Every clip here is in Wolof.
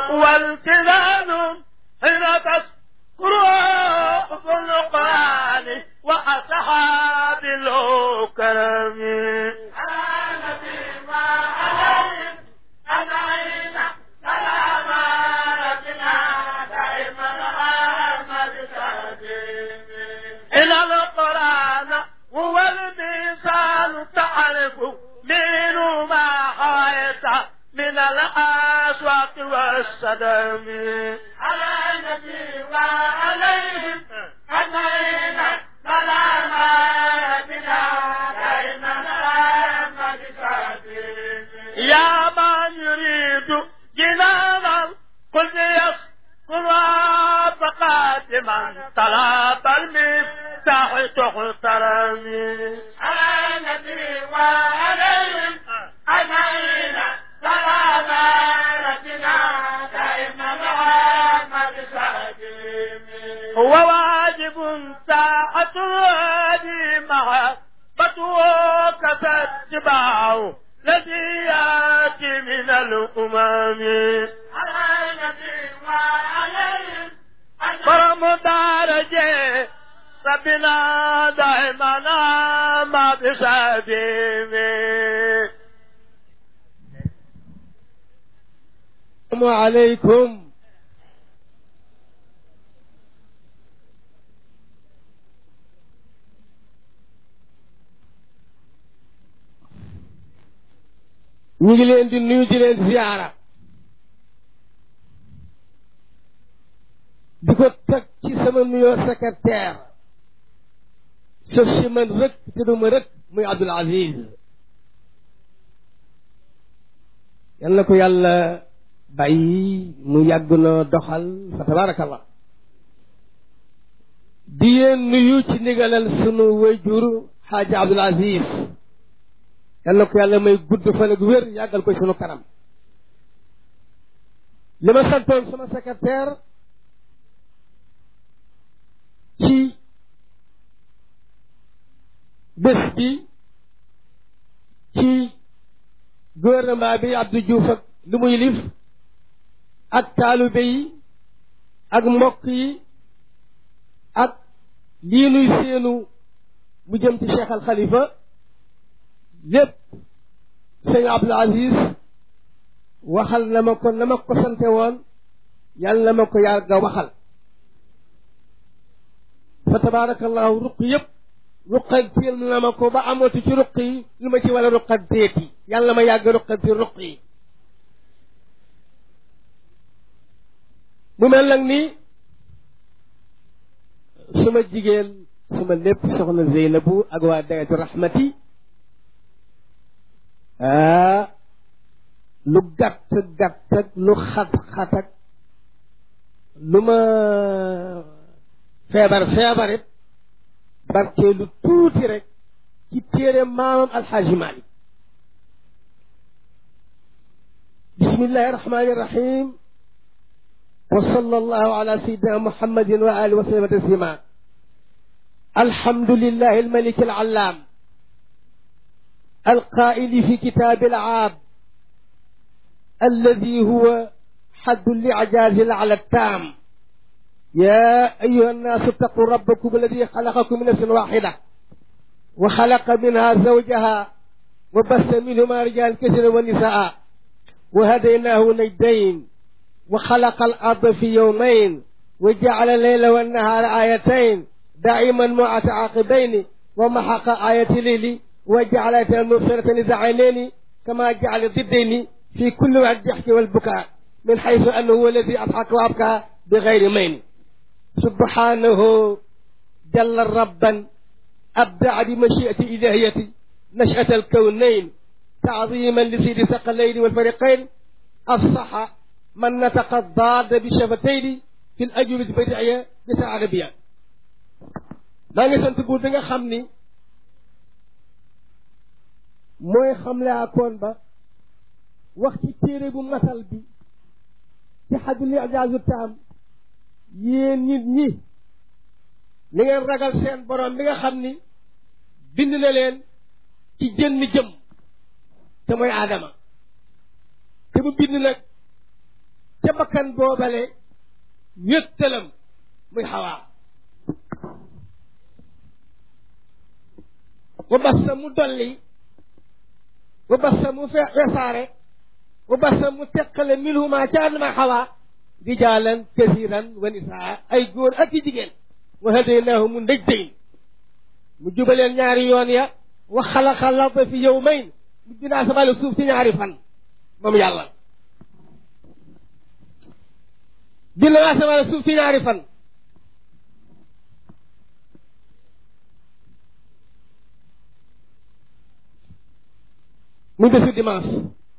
والتزام حين تذكر في القرآن وأصحاب الكرم إن القرآن هو الميزان تعرف منه ما حويت من الأسواق والصدم على النبي وعليهم أجمعين سلام ربنا دائما محمد يا من يريد جنانا قل يسكن فقادما طلب المفتاح تحترمي على النبي وعليهم أجمعين سلام ربنا دائما محمد هو واجب ساعة الهادي مع فتوك تتبعه الذي ياتي من الأمم على النبي وعليهم فرمدارجه ربنا دائما ما بسبيبه السلام عليكم ñu ngi leen di nuyu di leen ziyaara di ko teg ci sama nuyoo secrétaire sa si man rëkk te du ma rëkk muy Abdul Aziz yal na ko yàlla bàyyi mu yàgg na doxal fa tabarakallah di leen nuyu ci ndigalal sunu wayjur xaaja Abdul Aziz yal na ko yàlla may gudd fan ak wér yàggal ko sunu kanam li ma santoon sama secrétaire ci bés bi ci gouvernement bi Abdou Diouf ak lu muy lif ak taalibe yi ak mbokk yi ak lii nuy seenu mu jëm ci Cheikh Al Khalifa lépp sëñ Abdul Aziz waxal na ma ko na ma ko sante woon yàlla na ma ko yàgga waxal fa tabaarakallahu ruq yëpp ruqantil na ma ko ba amatu ci ruq yi lu ma ci wala ruqanteeti yàlla ma yàgg ruqanti ruq yi mu mel nag ni suma jigéen suma lépp soxna Zeynabu ak waa dayatu rahmati ah lu gàtt gàtt ak lu xat xat ak lu ma feebar feebar it barkee lu tuuti rek ci téere maamam alxaaji Malik bismillahi rahmani rahim wa sallallahu ala sayyidina muhammadin wa alihi wa sallam taslima alhamdulillahi almalik alallam القائل في كتاب العاب الذي هو حد الإعجاز على التام يا أيها الناس اتقوا ربكم الذي خلقكم من نفس واحدة وخلق منها زوجها وبث منهما رجال كثيرا ونساء وهديناه نجدين وخلق الأرض في يومين وجعل الليل والنهار آيتين دائما متعاقبين ومحق آية الليل وجعل آية المبصرة زعينين كما جعل ضدين في كل وقت الضحك والبكاء من حيث أنه هو الذي أضحك وأبكى بغير مين سبحانه جل ربا أبدع بمشيئة إلهية نشأة الكونين تعظيما لسيد ثقلين والفريقين أفصح من نطق الضاد بشفتين في الأجوبة البديعية بسا عربية maa ngi sant buur bi nga xam ni mooy xamle akoon ba wax ci téere bu masal bi ci xadul ijaazu taam yéen nit ñi li ngeen ragal seen borom bi nga xam ni bind na leen ci jënn jëm te mooy aadama te mu bind nag ca ca bakkan boobale wéttalam muy xawaa wa bassa mu dolli wa bassa mu fe wesaare wa bassa mu teqale minhuma ca adama xawaa rijaalan kasiran wa nisaa ay góor ak i jigéen wa hadaynaahu mu ndëj dayn mu jubaleen ñaari yoon ya wa xalaqa larda fi yawmayn mu bind asamaan suuf ci ñaari fan moom yàlla bind asamaan suuf ci ñaari fan muy bésu dimanche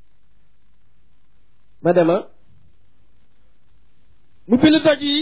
ma dema mu bind doj yi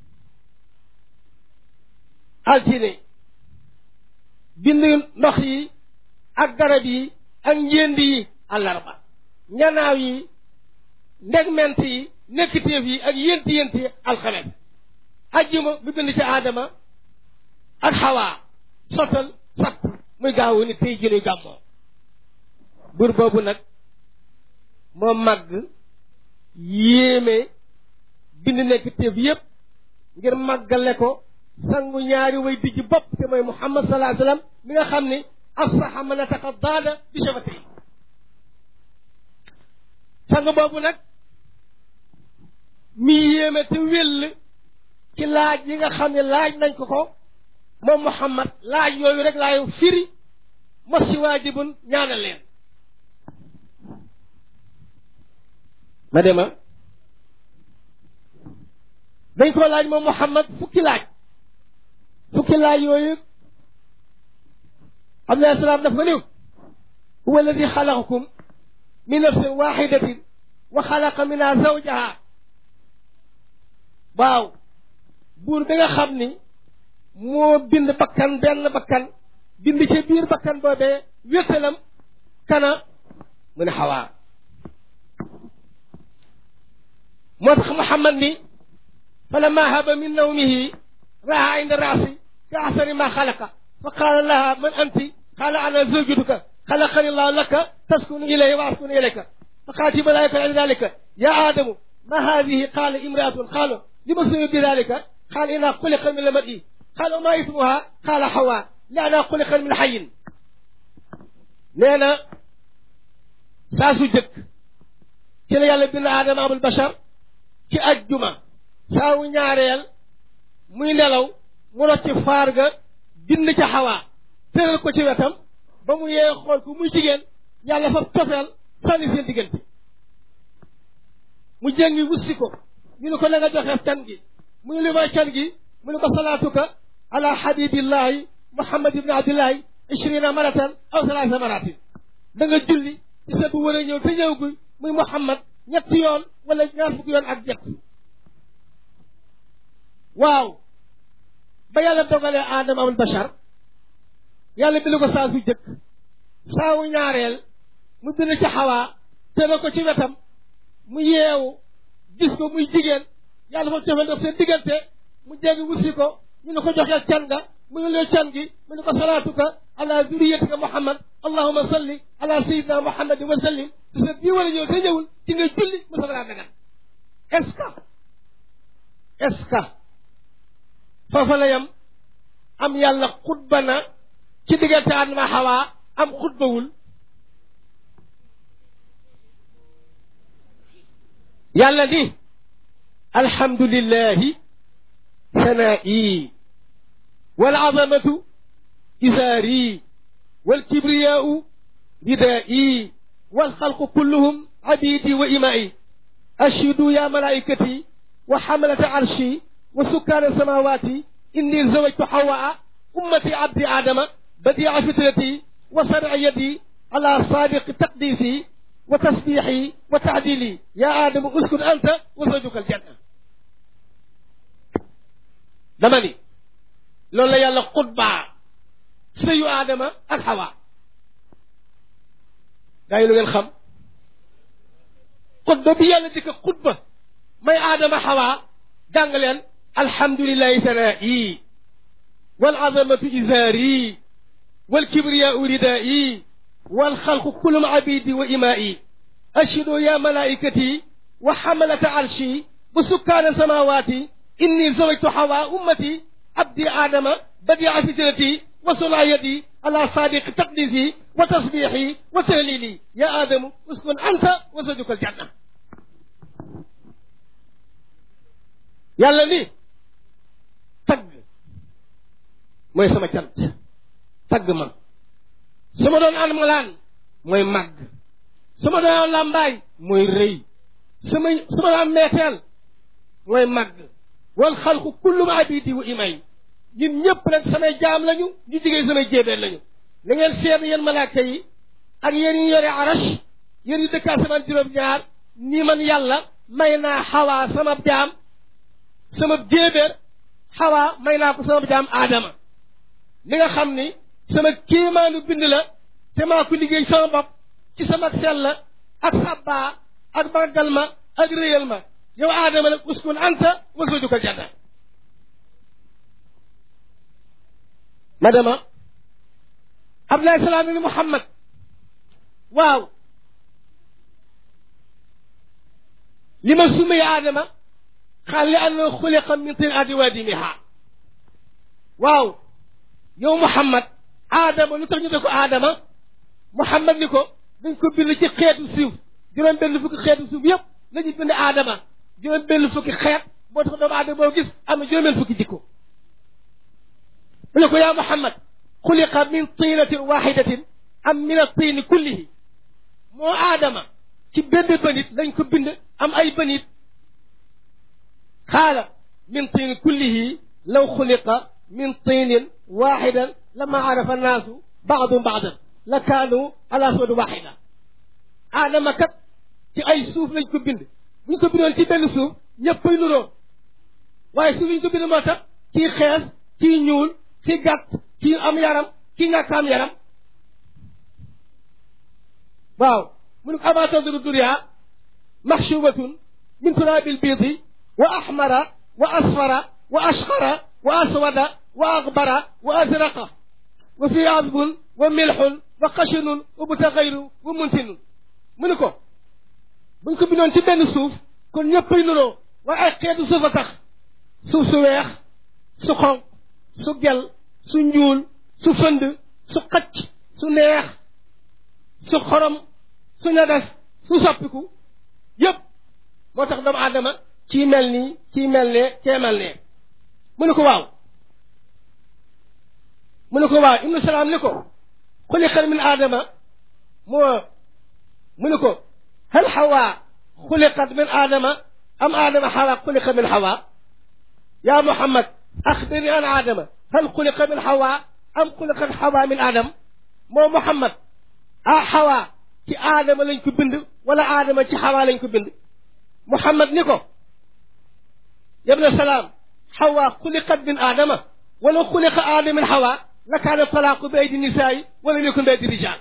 altine bind ndox yi ak garab yi ak njéend yi àllarba ñanaaw yi ndegment yi nekkitéef yi ak yénti yénti alxames ajjuma mu bind ci aadama ak xawaa sottal sapp muy gaawu ni tey jënuy gàmmoo buur boobu nag moo màgg yéeme bind nekkitéef yépp ngir màggale ko sangu ñaari way dijj bopp te mooy muhammad sallallahu alayhi wasallam mi nga xam ni afsaxa man ataqa daada bi shafatay sang boobu nag mi yéeme te wéll ci laaj yi nga xam ne laaj nañ ko ko moom muhammad laaj yooyu rek laay firi mos si waajibun ñaanal leen ma dema dañ ko laaj moom muhammad fukki laaj fukki laaj yooyu alayhi salaam daf ko niw huwa alladi xalaqakum min nafsin waxidatin wa xalaqa minha zawjaha waaw buur bi nga xam ni moo bind bakkan benn bakkan bind ci biir bakkan boobee wéttalam kana mu ne xawaa moo tax muhammad ni falamma haba min nawmihi raha inda raasi ka ahsani ma xalaqa fa qaala laha man anti qaala ana zawjuka xalaqani llahu laka taskunu ilayhi wa askunu ilayka fa qaalat malaika inda dalika ya aadamu ma hadihi qaala imraatun qaalu lima suyu bi dalika qaala inna xuliqa min lamadi qaala ma ismuha qaala xawa li ana xuliqa min xayin nee na saa su jëkk ci la yàlla bind aadama abul bachar ci ajjuma saawu ñaareel muy nelaw mu rocc faar ga bind ca xawaa tëral ko ci wetam ba mu yee xool ko muy jigéen yàlla fa cofeel sànni seen diggante mu jëngi wussi ko ñu ne ko na nga joxe can gi mu ne li may can gi mu ne ko salaatuka ala habibillahi muhammad ibni abdillahi ishrina maratan aw salaasa maratin da nga julli ci sa bu war a ñëw te ñëw guy muy muhammad ñetti yoon wala ñaar fukki yoon ak ñett waaw ba yàlla dogalee aadama abul bachar yàlla bind ko saa su jëkk saawu ñaareel mu bind ci xawaa tëral ko ci wetam mu yeewu gis ko muy jigéen yàlla fa cofeel daf seen diggante mu jéggi wusi ko ñu ne ko joxeel can nga mu ne lee can gi mu ne ko salaatuka ala zuriyatika muhammad allahuma salli ala sayidina muhammadin wa sallim ci sa bii wala ñëw te ñëwul ci nga julli mu saga laa dagan est ce que est ce que foofa la yam am yàlla xutba na ci diggante adama xawaa am xutbawul yàlla ni alhamdulillahi sanaa'i wal azamatu isaari wal kibriyaau ridaa'i wal xalqu kulluhum abidi wa imaa'i ashhidu ya malaikati wa xamalata arshi wa sukkaana samawati inni zawajtu xawaa ummati abdi adama badia fitrati wa sarci yadi ala saadiqi taqdisi wa tasbixi wa taadili ya aadama uskun anta wa zawjuka aljanna dama ni loolu la yàlla xutbaa sëyu aadama ak xawa gaa yi lu ngeen xam xutba bi yàlla di ko xutba may aadama xawa jàng leen alhamdulilahi sanaa'i wal azamatu izaari wal kibriyaau ridaa'i wal xalqu kullum abidi wa imaa'i ashhidu ya malaikati wa xamalata arshi wa sukkaana samawaati inni zawajtu xawa ummati abdi aadama badia fitrati wa sulaayati ala sadiqi taqdisi wa tasbixi wa tahlili ya aadamu uskun anta wa zawjuka aljanna yàlla ni tagg mooy sama cant tagg ma su ma doon almalaan mooy màgg su ma doon làmbaay mooy rëy su ma su ma doon meeteel mooy màgg wal xalqu kullum abidi wa imay ñun ñëpp nag samay jaam lañu ñu jigéen samay jéebeen lañu na ngeen seet yéen malaaka yi ak yéen ñu yore arash yéen ñu dëkk asamaan juróom-ñaar ni man yàlla may naa xawaa sama jaam sama jéebéer xawaa may naa ko sama jaam aadama li nga xam ni sama kéemaanu bind la te maa ko liggéey sama bopp ci sama sell la ak sabbaa ak màggal ma ak réyal ma yow aadama nag uskun anta wa zawjuka janna ma dema abdoulaye salaam ni muhammad waaw li ma sumay aadama xaal li anna xuliqa min tin adi waadimiha waaw yow muhammad aadama lu tax ñu de ko aadama muhammad ni ko dañ ko bind ci xeetu suuf juróom benn fukki xeetu suuf yëpp la ñu bind aadama juróom benn fukki xeet boo tax doomu aadama boo gis am na juróom benn fukki jikko mu ne ko yaa muhammad xuliqa min tinatin waxidatin am min atini kullihi moo aadama ci benn bënit lañ ko bind am ay bënit xaala min tini kullihi law xuliqa min tinin waxidan lama arafa annaasu baadum baadan la kaanu ala soodu waxida aadama kat ci ay suuf lañ ko bind buñ ko bindoon ci benn suuf ñëppay nuroo waaye suuf lañ ko bind moo tax kii xees kii ñuul kii gàtt kii am yaram kii ñàkk am yaram waaw mu ne ko ama tadru dunya maxshubatun min turaabil biidi wa axmara wa asfara wa ashqara wa aswada wa akbara wa azraqa wa fi azbun wa milxun wa xashinun wa mutaxayru wa muntinun mu ne ko buñ ko bindoon ci benn suuf kon ñëppay nuroo waaye ay xeetu suuf a tax suuf su weex su xonq su gel su ñuul su fënd su xacc su neex su xorom su ñagas su soppiku yëpp moo tax doomu aadama kii mel nii kii mel ne kee mel ne mu ne ko waaw mu ne ko waaw ibnu salaam ni ko xuliqat min aadama moo mu ne ko hal xawaa xuliqat min aadama am aadama xawaa xuliqa min xawaa yaa muhammad axbirni an aadama hal xuliqa min xawaa am xuliqat xawaa min aadam moo muhammad ah xawaa ci aadama lañ ko bind wala aadama ci xawaa lañ ko bind muhammad ni ko yabna salaam xawaa xuliqat min aadama wala xuliqa aadama min xawaa la kaana talaaqu bi aydi nisaayi wala yakun bi aydi rijaal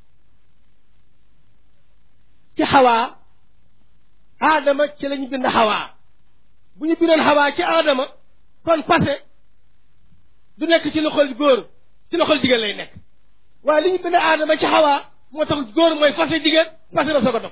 ci xawaa aadama ci lañu bind xawaa bu ñu bindoon xawaa ci aadama kon passé du nekk ci loxol góor ci loxol jigéen lay nekk waaye li ñu bind aadama ci xawaa moo tax góor mooy fase jigéen fase na soo ko dog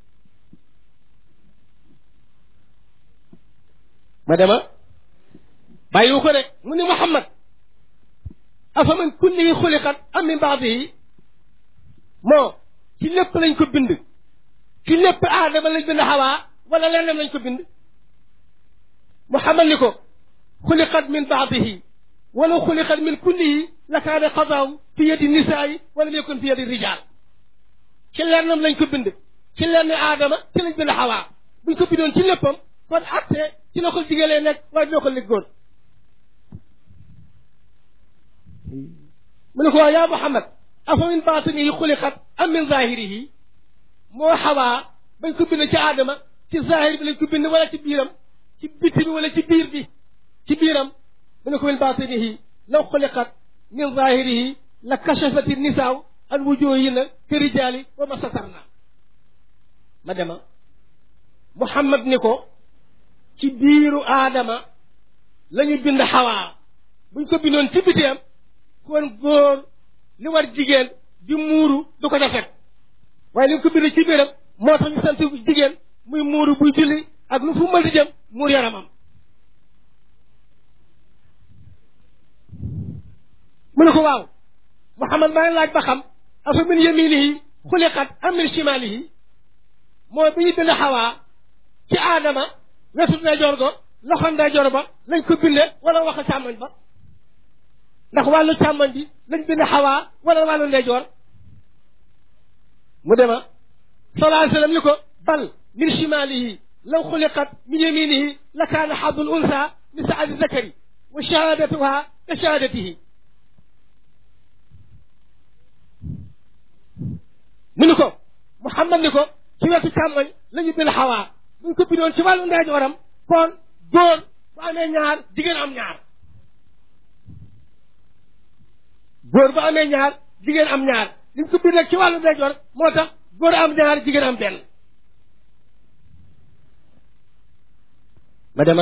ma dema bàyyiwu ko de mu ni muhammad afa min kullihi xuliqat am min baadihi moo ci lépp lañ ko bind ci lépp aadama lañ bind xawaa wala leneen lañ ko bind muhammad ni ko xuliqat min baadihi wala xuliqat min kullihi la kaane qadaaw fi yadi nisaayi wala yakun fi yadi rijaal ci lennam lañ ko bind ci lenn aadama ci lañ bind xawaa buñ ko bindoon ci léppam kon atte ci loxol jigéen lay nekk waaye loxol li góor mu ne ko waaw yaa muhammad afa min baatinihi xuliqat am min zahirihi moo xawaa bañ ko bind ci aadama ci zahir bi lañ ko bind wala ci biiram ci biti bi wala ci biir bi ci biiram mu ne ko min baatinihi law xuliqat min zahirihi la kachafati nisaaw an wujuhina ka rijaali wa ma satarna ma dema muhammad ni ko ci biiru aadama la ñu bind xawaa buñ ko bindoon ci biteem kon góor li war jigéen di muuru du ko ca fekk waaye li ñu ko bind ci biiram moo tax ñu sant jigéen muy muuru buy julli ak lu fu mën di jëm muur yaramam mu ne ko waaw Muhammad maa ngi laaj ba xam afa min yaminihi xuliqat am min shimalihi mooy bi ñu bind xawaa ci aadama wetu ndeyjoor go loxo ndeyjoor ba lañ ko binde wala wax càmmoñ ba ndax wàllu càmmoñ bi lañ bind xawaa wala wàllu ndeyjoor mu dema sallallahu alayhi wasallam ni ko bal min shimalihi law xuliqat min yaminihi la kaana xadul unsa min saadi zakari wa shahadatuha ka shahadatihi mu ni ko Muhammad ni ko ci wetu càmmoñ la ñu bind xawaa buñ ko bindoon ci wàllu ndeyjooram kon góor bu amee ñaar jigéen am ñaar góor bu amee ñaar jigéen am ñaar liñ ko bind nag ci wàllu ndeyjoor moo tax góor am ñaar jigéen am benn ma dema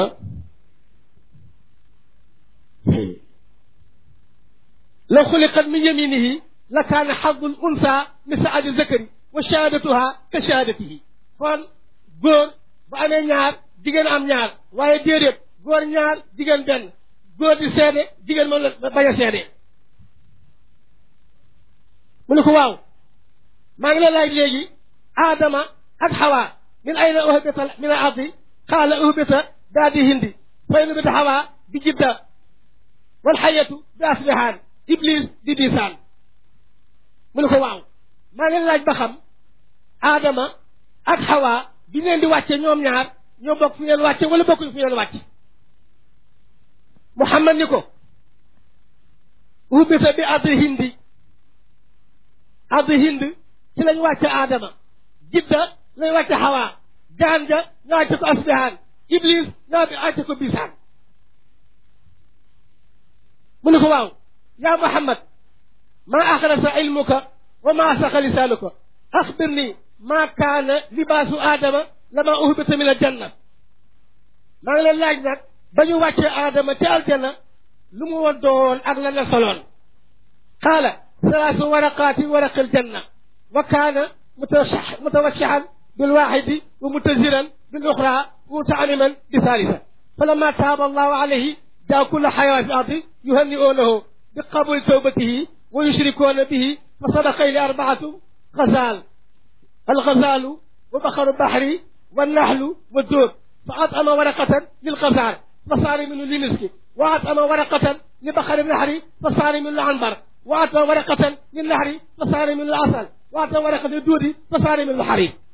law xuliqat min yaminihi la kaana xadul unsa min saadi zakari wa shahadatuha ka shahadatihi kon góor bu amee ñaar jigéen am ñaar waaye déedéet góor ñaar jigéen benn góor di seede jigéen moom la bañ a seede mu ne ko waaw maa ngi la laaj léegi aadama ak xawa min ayna uhbita min al ardi qaala uhbita daa di hindi fa in uhbita xawa bi jidda wal xayatu bi asbihaan iblis di disaan mu ne ko waaw maa ngi laaj ba xam aadama ak xawa bi ngeen di wàcce ñoom ñaar ñoo bokk fi ngeen wàcce wala bokkuñ fi ngeen wàcce Muhammad ni ko uhbita bi ardi hindi ardi hind ci lañ wàcce aadama jidda lañ wàcce xawaa jaan ja nga wàcce ko asbihaan iblis nga wàcce ko bisaan mu ne ko waaw yaa muhammad maa axrasa ilmuka wa maa saqa lisaanuka axbir ni maa kaana libaasu aadama lama uhbita min aljanna maa ngi leen laaj nag ba ñu wàccee aadama ci aljanna lu mu woon doon ak la la soloon qaala ثلاث ورقات ورق الجنة وكان متوشحا بالواحد ومتزرا بالأخرى متعلما بثالثة فلما تاب الله عليه جاء كل حيوان في الأرض يهنئونه بقبول توبته ويشركون به فصدق إلى أربعة غزال الغزال وبخر البحر والنحل والدود فأطعم ورقة للغزال فصار منه لمسك وأطعم ورقة لبخر النحر فصار منه العنبر وأعطى ورقة للنهر فصار من العسل وأعطى ورقة للدود فصار من الحريق